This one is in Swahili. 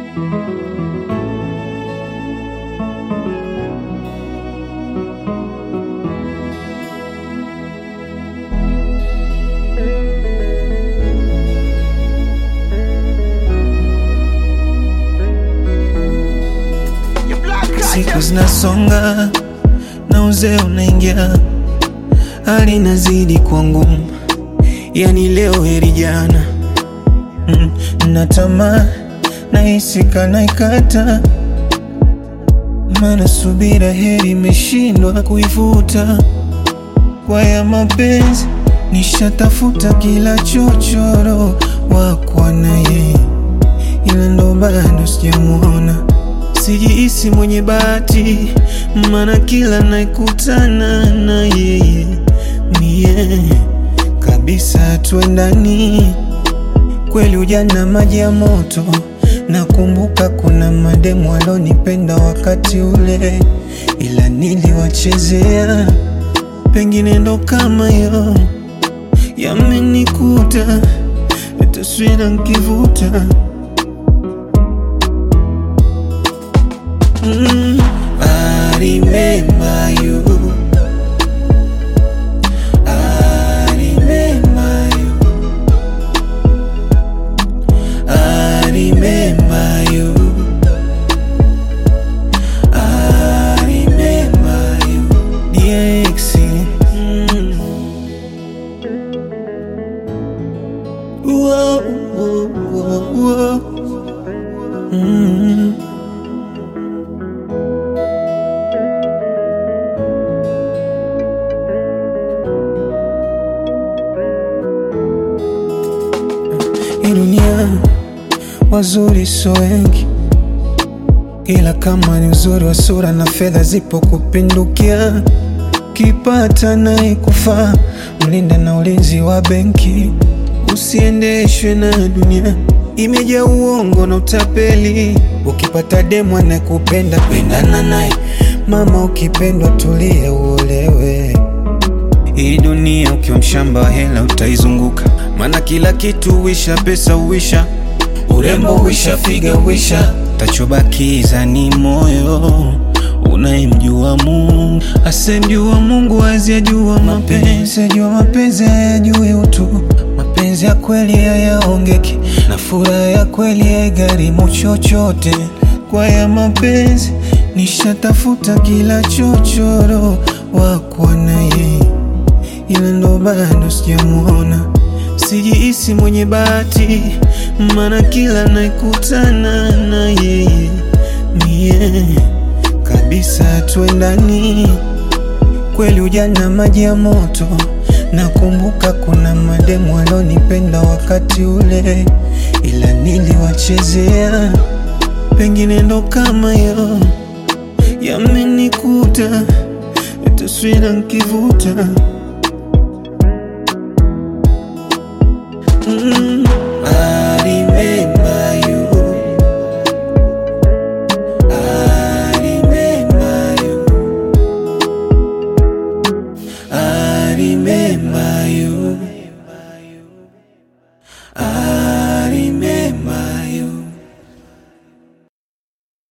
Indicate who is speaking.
Speaker 1: Siku zinasonga na uzee unaingia, hali inazidi kuwa ngumu, yani leo heri jana. Mm, na tamaa nahisi kana ikata, maana subira heri imeshindwa kuivuta. Kwa ya mapenzi nishatafuta kila chochoro wakwa naye, ila ndo bado sijamuona. Sijihisi mwenye bahati, maana kila naikutana na yeye mie kabisa tuendani kweli. Ujana maji ya moto, nakumbuka kuna mademu walonipenda wakati ule, ila niliwachezea. Pengine ndo kama yo yamenikuta, taswira nkivuta Mm, I remember you. I remember you. I remember you. I remember you. DX. Mm. Whoa, whoa, whoa, whoa. Mm. Hii dunia wazuri so wengi, ila kama ni uzuri wa sura na fedha zipo kupindukia, kipata naye kufaa, mlinde na ulinzi wa benki, usiendeshwe na dunia imejaa uongo na utapeli. Ukipata demu anayekupenda pendana naye, mama, ukipendwa tulie uolewe. Hii dunia ukiwa mshamba wa hela utaizunguka, maana kila kitu huisha, pesa huisha, urembo huisha, figa huisha, tachobakiza ni moyo unayemjua Mungu. Asemjua Mungu aziyajua mapenzi, ajua mapenzi hayajui utu. Mapenzi ya kweli hayaongeki, na furaha ya kweli haigharimu chochote. Kwa ya mapenzi nishatafuta kila chochoro wakwa naye ila ndo bado sijamuona. Sijihisi mwenye bahati, maana kila naikutana na yeye mie kabisa tuendani kweli. Ujana maji ya moto, nakumbuka kuna mademu walonipenda wakati ule, ila niliwachezea. Pengine ndo kama yo yamenikuta, taswira nkivuta